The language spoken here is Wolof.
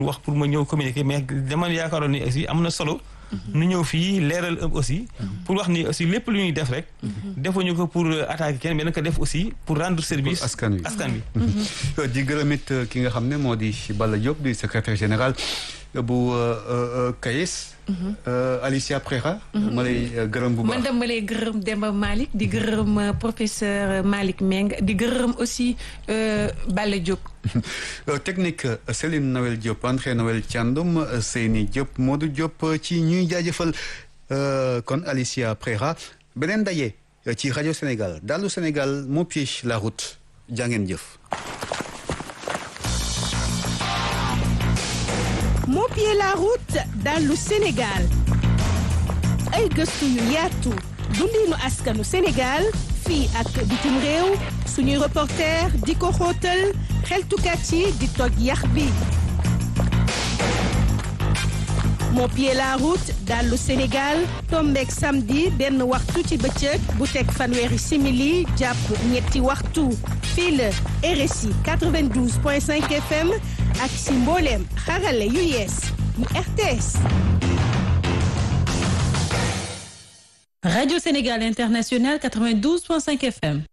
wax pour ma ñëw communiquer mais dama yaakaaroon ni aussi am na solo. nu ñëw fii leeral aussi. pour wax ni aussi lépp lu ñuy def rek. defuñu ko pour attaquer kenn mais naka def aussi pour rendre service. askan wi askan wi. di gërëm it ki nga xam ne moo di Balla Diop di secrétaire général bu CAES. Alicia Preira. ma lay gërëm bu baax man dama lay gërëm Demba Malick di gërëm professeur Malick Meng di gërëm aussi Balla Diop. technique Céline Noël Diop André Noël Thiandoum Seyni Diop Modou Diop ci ñuy jaajëfal kon Alicia Preira beneen daje ci rajo Sénégal Dallu Sénégal moo piège la route jàngeen jëf. moo pied la route dallu Sénégal ay gëstu yu yaatu dundinu askanu Sénégal fii ak bitim réew suñuy reporter di ko xóotal xeltukat yi di toj yax bi moo pied la route dallu Sénégal tombeek samedi benn waxtu ci bëccëg bu teg fanweeri simili jàpp ñetti waxtu fii la RSI 92.5 FM ak si mbooleem xarale yu yees yu RTS. Radio Sénégal International 92.5 FM.